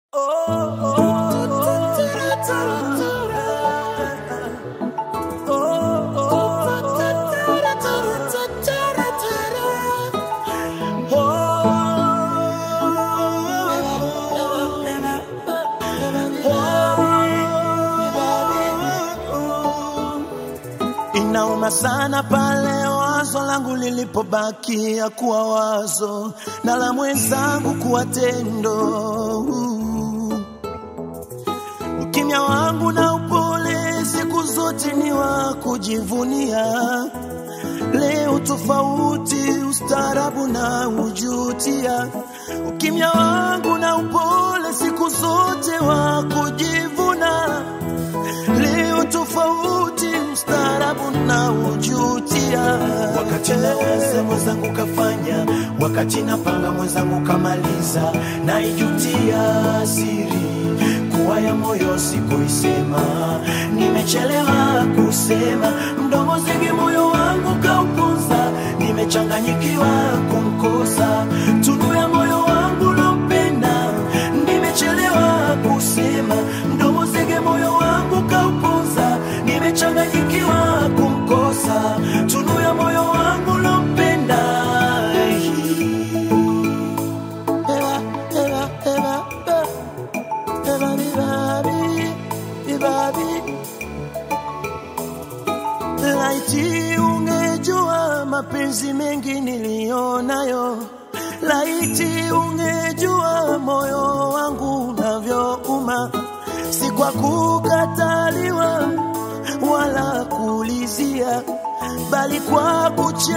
Inauma sana pale wazo langu lilipobakia kuwa wazo na la mwenzangu kuwa tendo. Ukimya wangu na upole siku zote ni wa kujivunia. Leo tofauti, ustaarabu na ujutia. Ukimya wangu na upole siku zote wa kujivuna. Leo tofauti, ustaarabu na ujutia. wakati nawaza mwenzangu kafanya, wakati napanga mwenzangu kamaliza, naijutia siri kuwa ya moyo sikuisema, nimechelewa kusema, mdomo zingi moyo wangu kaupuza, nimechanganyikiwa kumkosa, tunu ya moyo wangu lompenda, nimechelewa kusema, mdomo zingi moyo wangu kaupuza, nimechanganyikiwa kumkosa, tunu ya moyo wangu lompenda. Eva, Eva, Eva, Eva, Eva, Vivavi, Vivavi. Laiti ungejua mapenzi mengi niliyonayo, laiti ungejua moyo wangu unavyouma, si kwa kukataliwa wala kuulizia, bali kwa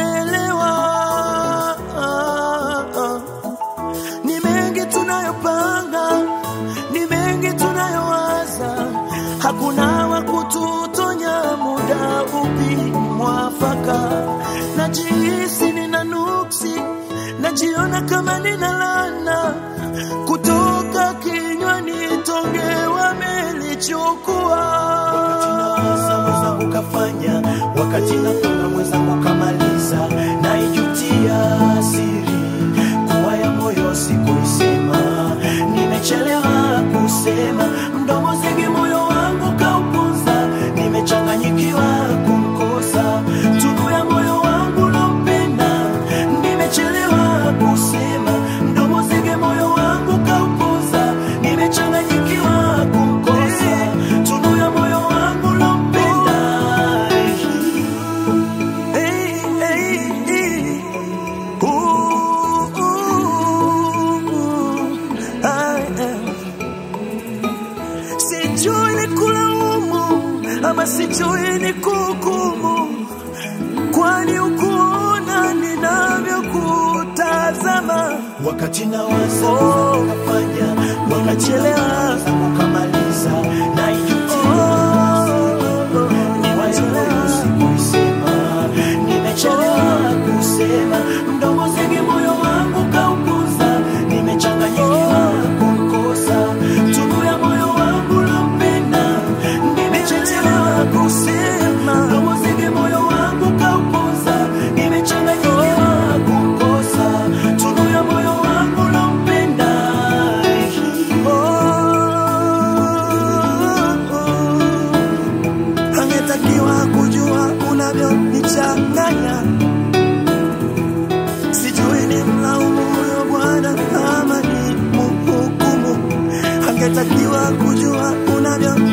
kuchelewa. Ni mengi tunayopanga, ni mengi tunayowaza, hakuna wa kututonya muda upi mwafaka. Najihisi nina nuksi, najiona kama nina lana kutoka kinywani, tonge wamelichukua. Nawaza mwenzangu kafanya, wakati napanga mwenzangu kamaliza, naijutia siri kuwa ya moyo sikuisema, nimechelewa kusema, mdomo zingi moyo wangu kaupuza, nimechanganyikiwa kumkosa, tunu ya moyo wangu lompenda, nimechelewa kusema, mdomo zingi moyo wangu kaupuza, nimechanganyikiwa kumkosa, tunu ya moyo wangu lompenda. Hey, hey, hey. Ooh, ooh, ooh. I am. Sijui ni kulaumu ama sijui ni kuhukumu, kwani ukuona ninavyokutazama. wakati nawaza Oh, kafanya wakati nimechelewa. nawaza kukamaliza naijutia niwachelewa sikuisema nimechelewa kusema mdomo zingi moyo wangu kaukuza nimechanganyikiwa kumkosa tunu ya moyo wangu lompenda nimechelewa kusema mdomo zingi moyo wangu kaukuza nimechanganyikiwa kumkosa tunu ya moyo wangu lompenda angetakiwa kujua unavyonichanganya. Sijui ni mlaumu huyo Bwana ama ni mhukumu. Angetakiwa kujua unavyo